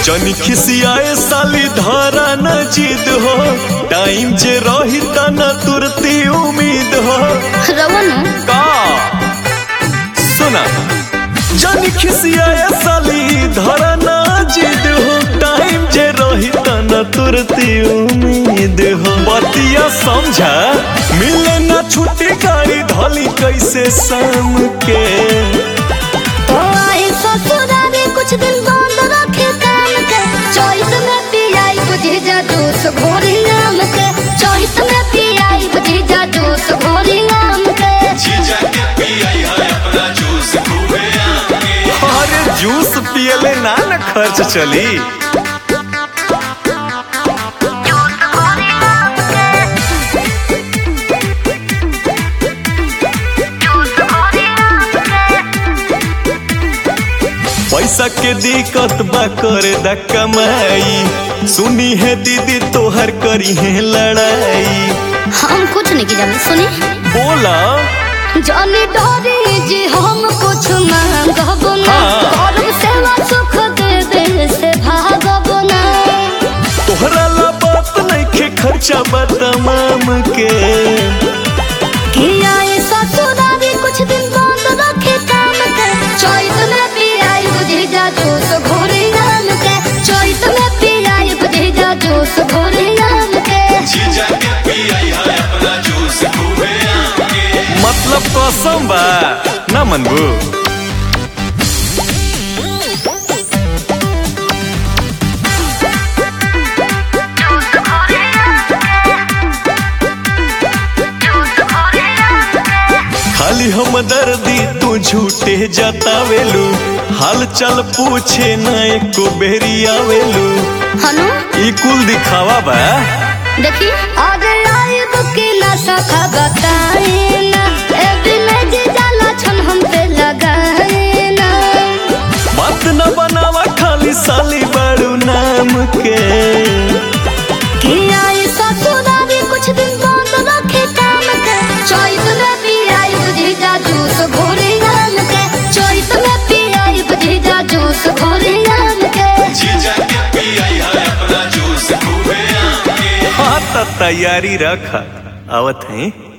जनी खिसियाए साली धारा न जिद हो टाइम जे रही त न तुरती उम्मीद हो रवन का सुना जनी खिसियाए साली धारा न जिद हो टाइम जे रही त न तुरती उम्मीद हो बतिया समझा मिले न छुट्टी गाड़ी धली कैसे शाम के तो आई ससुरारी कुछ दिन बंद रखे काम के चोइस में पियाई बुझी जा जूस घोरी नाम के चोइस में पियाई बुझी जा जूस घोरी नाम के अरे जूस पियले ना न खर्च चली पैसा के दिक्कत बा करे दा कमाई सुनी है दीदी तोहर करी है लड़ाई हम कुछ नहीं की जाने सुनी बोला जानी डोरी जी हम कुछ मांगब ना हाँ। करब सेवा सुख दे दे से भागब ना तोहरा ला बात नहीं के खर्चा बा तमाम के किया ये ससुरारी कुछ दिन बंद रखे काम के चोइस में पियाई बुझी जा जूस घोरी नाम के चोइस में पियाई बुझी जा जूस घोरी नाम के मतलब कसम बा ना मनबू खाली हम दर्दी तू झूठे जतावेलू हाल चाल पूछे ना एको बेरी आवेलू हनु ई कुल दिखावा बा देखी आज आई दुखी ना सखा बताए ना ए दिन जी जाला छन हम पे लगाए ना बात न बनावा खाली साली बाड़ू नाम के किया ये ससुरारी कुछ दिन बंद रखे काम के चोइस में पियाई बुझी जा जूस घोरी नाम के चोइस में पियाई बुझी जा जूस घोरी नाम के हाँ त तैयारी रख आवत है